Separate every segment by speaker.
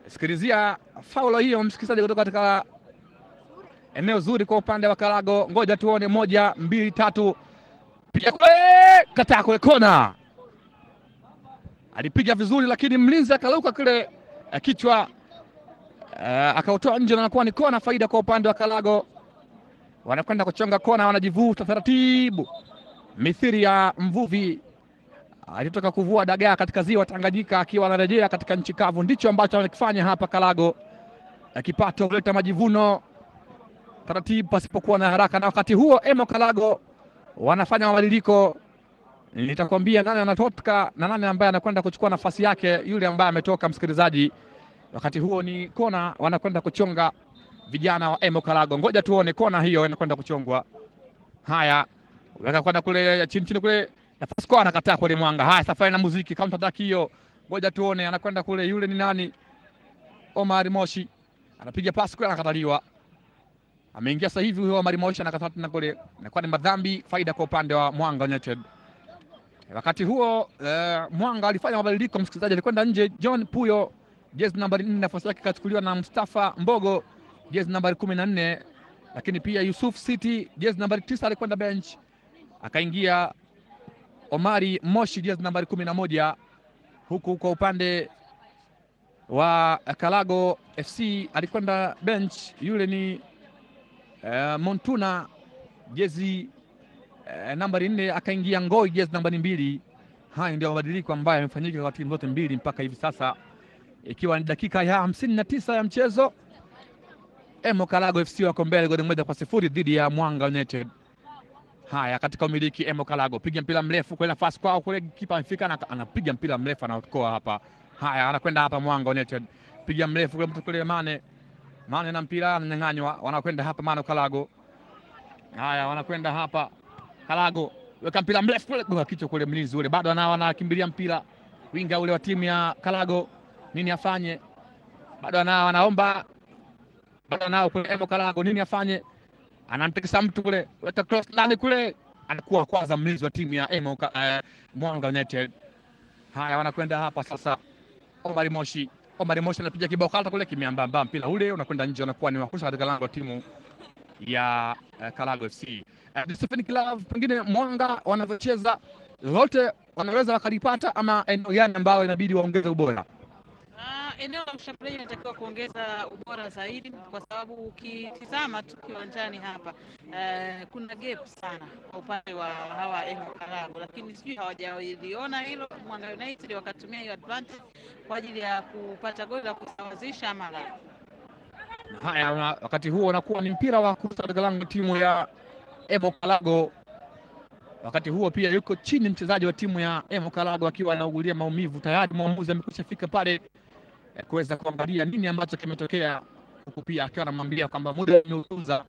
Speaker 1: Sikilizia faulo hiyo, msikilizaji, kutoka katika eneo zuri kwa upande wa Kalago. Ngoja tuone, moja mbili tatu, piga kule, kataa kule kona. Alipiga vizuri, lakini mlinzi akaluka kile eh, kichwa eh, akautoa nje, na anakuwa ni kona, faida kwa upande wa Kalago. Wanakwenda kuchonga kona, wanajivuta taratibu, mithiri ya mvuvi alitoka kuvua dagaa katika ziwa Tanganyika akiwa anarejea katika nchi kavu. Ndicho ambacho anakifanya hapa Kalago, kipato huleta majivuno taratibu, pasipokuwa na haraka. Na wakati huo Emo Kalago wanafanya mabadiliko, nitakwambia nani anatoka na nani ambaye anakwenda kuchukua nafasi yake yule ambaye ametoka. Msikilizaji, wakati huo ni kona, wanakwenda kuchonga vijana wa Emo Kalago. Ngoja tuone kona hiyo inakwenda kuchongwa. Haya, weka kwenda kule chini chini kule nafasi kwa anakataa kule mwanga. Haya, safari na muziki counter attack hiyo, ngoja tuone, anakwenda kule. Yule ni nani? Omar Moshi anapiga pasi kule, anakataliwa. Ameingia sasa hivi huyo Omar Moshi anakataa tena kule, inakuwa ni madhambi, faida kwa upande wa Mwanga United. Wakati huo uh, Mwanga alifanya mabadiliko, msikilizaji, alikwenda nje John Puyo, jezi nambari 4, nafasi yake ikachukuliwa na Mustafa Mbogo, jezi nambari kumi na nne, lakini pia Yusuf City, jezi nambari tisa, alikwenda bench, akaingia Omari Moshi jezi nambari kumi na moja huku kwa upande wa Kalago FC alikwenda bench, yule ni uh, Montuna jezi uh, nambari nne, akaingia Ngoi jezi nambari mbili. Haya ndio mabadiliko ambayo yamefanyika kwa timu zote mbili mpaka hivi sasa, ikiwa ni dakika ya hamsini na tisa ya mchezo. Emo Kalago FC wako mbele goli moja kwa sifuri dhidi ya Mwanga United. Haya, katika umiliki Emo Kalago, piga mpira mrefu kule, nafasi kwao kule, kipa amefika na anapiga mpira mrefu anaokoa hapa. Haya, anakwenda hapa Mwanga United, piga mrefu kule, mtu kule Mane, Mane na mpira ananyang'anywa, wanakwenda hapa Mano Kalago. Haya, wanakwenda hapa Kalago, weka mpira mrefu kule kwa kichwa kule, mlinzi ule bado anao, anakimbilia mpira, winga ule wa timu ya Kalago, nini afanye? Bado anao, anaomba, bado anao kule Emo Kalago, nini afanye? anamtikisa mtu kule, weka cross ndani kule, anakuwa kwanza mlinzi wa timu ya Emo uh, Mwanga United. Haya, wanakwenda hapa sasa, Omar Moshi, Omar Moshi anapiga kibao kata kule, kimeambamba mpira ule unakwenda nje, unakuwa ni wakusha katika lango la timu ya uh, Kalago FC. Uh, Stephen Club, pengine Mwanga wanavyocheza lote wanaweza wakalipata, ama eneo gani ambayo inabidi waongeze ubora?
Speaker 2: Uh, eneo la ushambuliaji inatakiwa kuongeza ubora zaidi, kwa sababu ukitizama tu kiwanjani hapa uh, kuna gap sana kwa upande wa hawa Emo Kalago, lakini sijui hawajaliona hilo. Mwanga United wakatumia hiyo advantage kwa ajili ya kupata goli la kusawazisha ama la.
Speaker 1: Haya, wakati huo unakuwa ni mpira wa kuruka katika lango timu ya Emo Kalago. Wakati huo pia yuko chini mchezaji wa timu ya Emo Kalago akiwa anaugulia maumivu tayari. Mwamuzi amekwisha fika pale kuweza kuangalia nini ambacho kimetokea, huku pia akiwa anamwambia kwamba muda umeutunza,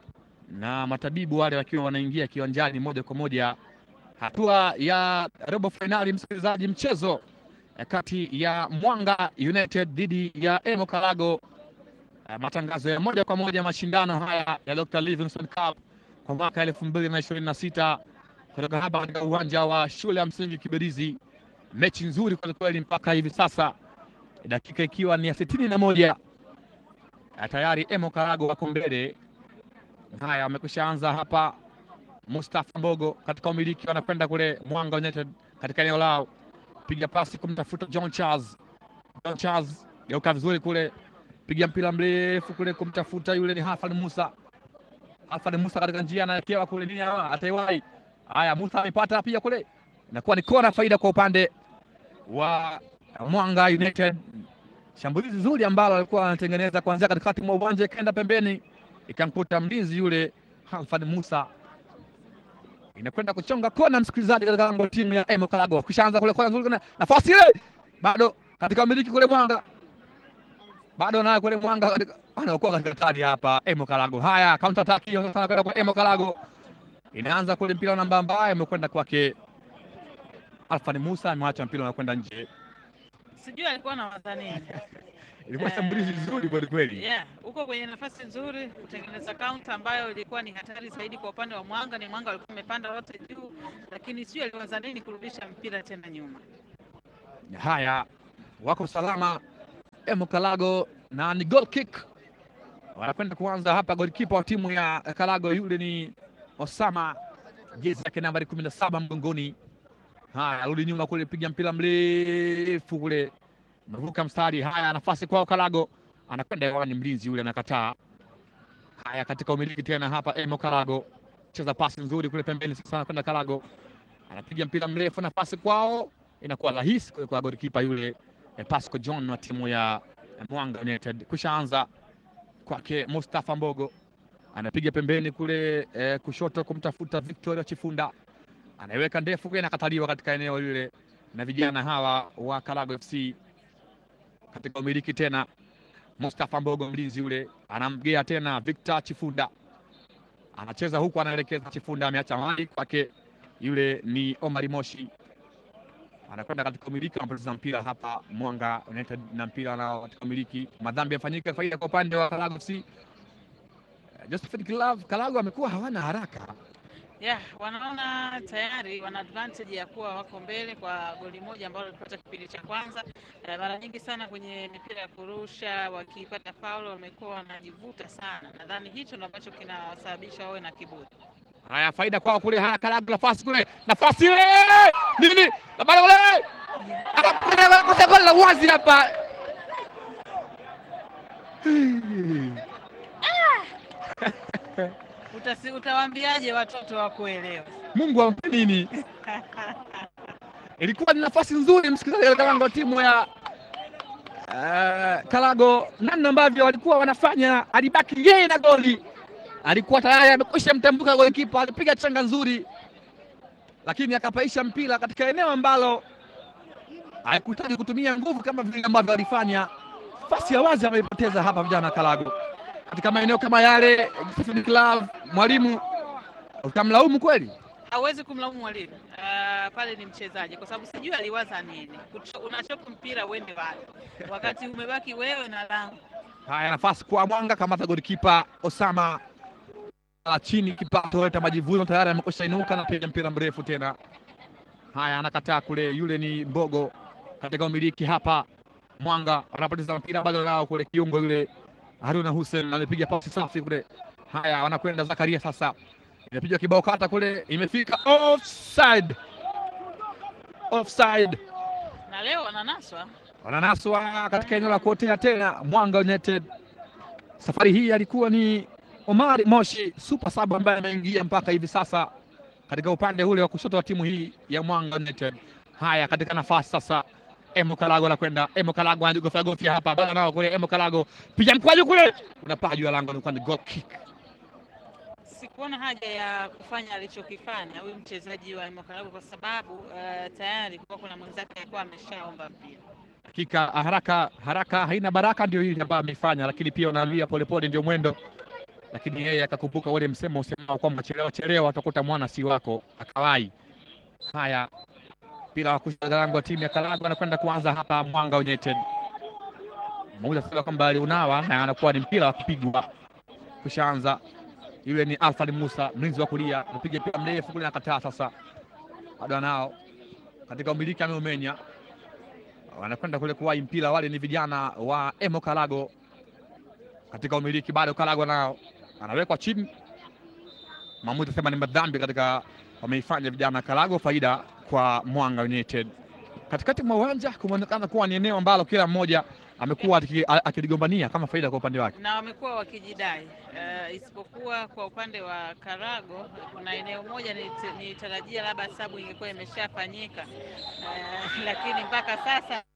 Speaker 1: na matabibu wale wakiwa wanaingia kiwanjani moja kwa moja. Hatua ya robo fainali, msikilizaji, mchezo kati ya Mwanga United dhidi ya Emo Kalago, matangazo ya moja kwa moja mashindano haya ya Dr. Livingstone Cup kwa mwaka elfu mbili na ishirini na sita kutoka hapa katika uwanja wa shule ya msingi Kibirizi. Mechi nzuri kwelikweli mpaka hivi sasa dakika ikiwa ni ya sitini na moja tayari Emo Karago wako mbele. Haya, wamekwisha anza hapa. Mustafa Mbogo katika umiliki wanakwenda kule Mwanga United katika eneo lao, piga pasi kumtafuta John Charles. John Charles geuka vizuri kule, piga mpira mrefu kule kumtafuta yule ni Hafan Musa. Hafan Musa katika njia anaelekewa kule nini, ataiwai. Haya, Musa amepata pia kule, inakuwa ni kona, faida kwa upande wa Mwanga United. Shambulizi zuri ambalo alikuwa anatengeneza kuanzia katikati mwa uwanja ikaenda pembeni ikamkuta mlinzi yule Halfan Musa, inakwenda kuchonga kona, msikilizaji, katika lango timu ya Emo Kalago. Kishaanza kule kona nzuri, nafasi ile bado katika umiliki kule Mwanga, bado naye kule Mwanga anaokuwa katika kadi hapa Emo Kalago. Haya, counter attack hiyo sasa kwenda kwa Emo Kalago, inaanza kule mpira namba ambaye amekwenda kwake Alfani Musa, amewacha mpira unakwenda nje
Speaker 2: sijui alikuwa na waza nini.
Speaker 1: Ilikuwa shambulizi nzuri kweli kweli.
Speaker 2: Yeah, uko kwenye nafasi nzuri kutengeneza kaunta ambayo ilikuwa ni hatari zaidi kwa upande wa Mwanga. Ni Mwanga walikuwa wamepanda wote juu, lakini sijui aliwaza nini kurudisha mpira tena nyuma.
Speaker 1: Haya, wako salama Emo Kalago na ni goal kick. Wanakwenda kuanza hapa, golikipa wa timu ya Kalago yule ni Osama, jezi yake nambari kumi na saba mgongoni. Haya, rudi nyuma kule, piga mpira mrefu kule, navuka mstari. Haya, nafasi kwao Kalago, anakwenda hewani, mlinzi yule anakataa. Haya, katika umiliki tena hapa, Emo Kalago cheza pasi nzuri kule pembeni, sasa anakwenda Kalago, anapiga mpira mrefu, nafasi kwao, inakuwa rahisi kule kwa golikipa yule eh, Pasco John wa timu ya eh, Mwanga United. Kushaanza kwake Mustafa Mbogo, anapiga pembeni kule eh, kushoto kumtafuta Victoria Chifunda, anaiweka ndefu kule, inakataliwa katika eneo lile na vijana hawa wa Kalago FC. Katika umiliki tena Mustafa Mbogo, mlinzi yule anamgea tena Victor Chifunda, anacheza huku, anaelekeza Chifunda, ameacha mali kwake, yule ni Omari Moshi anakwenda katika umiliki, anapoteza mpira hapa Mwanga United na mpira nao katika umiliki. Madhambi yafanyika, faida kwa upande wa Kalago FC. Eh, Josephat Kilav Kalago amekuwa hawana haraka
Speaker 2: Yeah, wanaona tayari wana advantage ya kuwa wako mbele kwa goli moja ambalo walipata kipindi cha kwanza. Eh, mara nyingi sana kwenye mipira ya kurusha wakipata faulo wamekuwa wanajivuta sana. Nadhani hicho ndo ambacho kinawasababisha wawe na kiburi.
Speaker 1: haya, faida kwao kule. Haya, Kalago nafasi kule, nafasi ile nini, bado kule anakosa goli la wazi hapa.
Speaker 2: Utasi, utawaambiaje watoto wa kuelewa?
Speaker 1: Mungu ampe nini? Ilikuwa ni nafasi nzuri, msikilizaji, katika lango la timu ya uh, Kalago, namna ambavyo walikuwa wanafanya, alibaki yeye na goli, alikuwa tayari amekwisha mtambuka golikipa, alipiga changa nzuri, lakini akapaisha mpira katika eneo ambalo haikuhitaji kutumia nguvu kama vile ambavyo alifanya. Nafasi ya wazi ameipoteza hapa vijana wa Kalago katika maeneo kama yale. Stephen Klav, mwalimu, utamlaumu kweli?
Speaker 2: Hauwezi kumlaumu mwalimu uh, pale ni mchezaji, kwa sababu sijui aliwaza nini. Kucho- Unachoka mpira uende wapi wakati umebaki wewe na lango.
Speaker 1: Haya, nafasi kwa Mwanga, kamata golikipa Osama la chini, kipato leta majivuno tayari amekwisha inuka na piga mpira mrefu tena. Haya, anakataa kule, yule ni Mbogo katika umiliki hapa. Mwanga wanapoteza mpira bado nao kule, kiungo yule Haruna Hussein amepiga pasi safi kule. Haya, wanakwenda Zakaria sasa, inapiga kibao kata kule, imefika offside, offside
Speaker 2: Na leo wananaswa
Speaker 1: wananaswa katika eneo la kuotea tena. Mwanga United safari hii alikuwa ni Omari Moshi super sub ambaye ameingia mpaka hivi sasa katika upande ule wa kushoto wa timu hii ya Mwanga United. Haya, katika nafasi sasa Emo Kalago anakwenda, Emo Kalago anajigofya gofya hapa, bado nao kule, Emo Kalago piga mkwaju kule, unapaa juu ya lango, ilikuwa ni goal kick.
Speaker 2: sikuona haja ya kufanya alichokifanya huyu mchezaji wa Imokalabu kwa sababu uh, tayari kulikuwa kuna mwenzake alikuwa ameshaomba mpira.
Speaker 1: Hakika haraka haraka haina baraka, ndio hili ambayo ameifanya, lakini pia unaambia polepole ndio mwendo, lakini yeye akakumbuka ule msemo usemao kwamba chelewa chelewa utakuta mwana si wako, akawai. Haya, mpira wa kushoto lango wa timu ya Kalago anakwenda kuanza hapa Mwanga United. Mmoja sema kwamba aliunawa na anakuwa ni mpira wa kupigwa. Kushaanza yule ni Alfred Musa, mlinzi wa kulia, anapiga mpira mrefu kule, nakataa sasa, bado anao katika umiliki, ameumenya wanakwenda kule kuwahi mpira. Wale ni vijana wa Emo Kalago katika umiliki, bado Kalago nao anawekwa chini. Maamuzi sema ni madhambi katika wameifanya vijana wa Kalago, faida kwa Mwanga United. Katikati mwa uwanja kumeonekana kuwa ni eneo ambalo kila mmoja amekuwa aki- a- akiligombania kama faida kwa upande wake.
Speaker 2: na wamekuwa wakijidai uh, isipokuwa kwa upande wa Karago kuna eneo moja nit- nilitarajia labda sabu ingekuwa imeshafanyika uh, lakini mpaka sasa